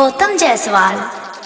Gautam Jaiswal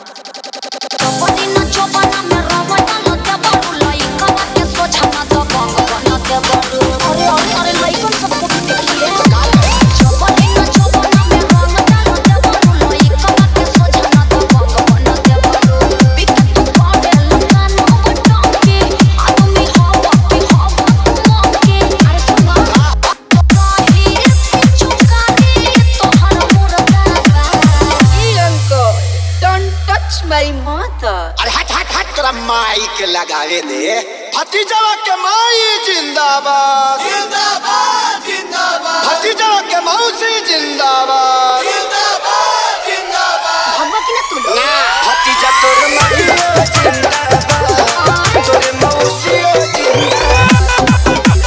Don't touch my mother. अरे हट हट हट तोरा माई के लगावे दे भतीजवा के माई जिंदाबाद जिंदाबाद जिंदाबाद भतीजवा के मौसी जिंदाबाद जिंदाबाद जिंदाबाद भगवा की ना तू लोग? ना भतीजा तोर माई जिंदाबाद तोर मौसी जिंदाबाद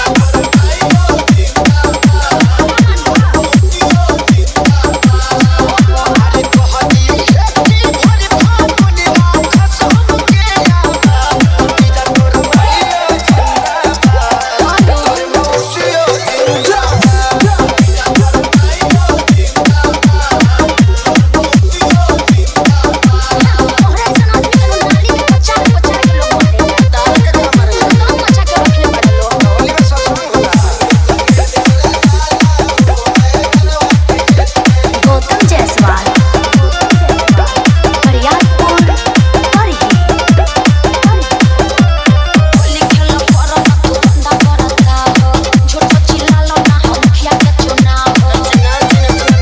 अरे तोहरी खेती भरी फागुनी राख सब के आबाद भतीजा तोर माई जिंदाबाद तोर मौसी जिंदाबाद तोहरा ऐसन आदमी के लोग नाली में पचार पचार के लोग बोले। तार के कमरे नाम बचा के रखले बड़े लोग। होली में सत्संग होला गौतम जायसवाल फरियादपुर फरही होली खेलो करो ना तू धंधा करता हो। झूठो चिल्लालो ना हो, मुखिया के चुनाव हो।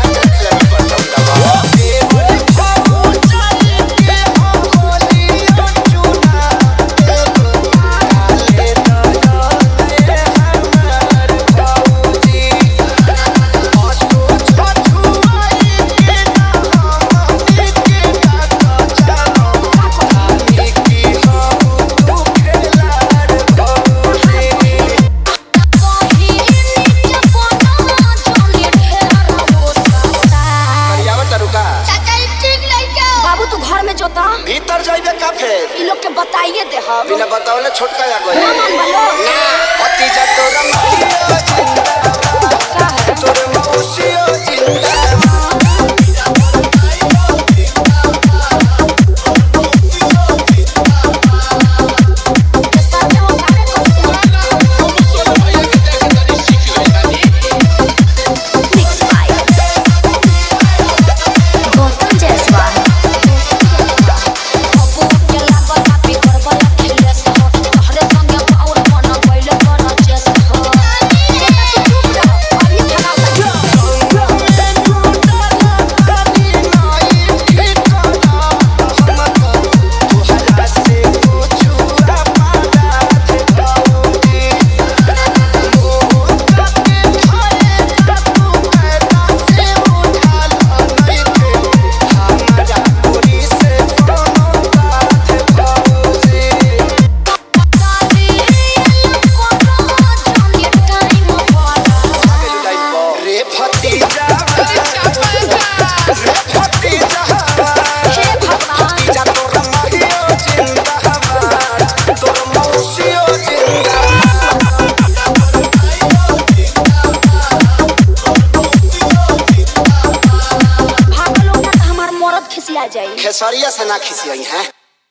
कहीं नीचे बना जोली ढेर हो सकता। चाचा ई ठीक लइका बाबू तू घर में जोता भीतर जाइबे का फेर ई लोग के बताइए दे हम बिना बतावले छोटका आ गए ना मन बलो ना भतीजा तोरा माई जिंदाबाद तोर मौसी जिंदाबाद मिक्स बाय गौतम जायसवाल बाबू के लागल कापी करबल खेले से हो तोहरे संगे पाउर मन गइले कर चेस हो तू चुप रह अभी खराब रे भतीजा रे भतीजा भतीजा तोर माहियो जिंदाबाद तोर मौसियो जिंदाबाद भागलो ना तो हमार मरद खिसिया जाई खेसरिया से ना खिसियाई हैं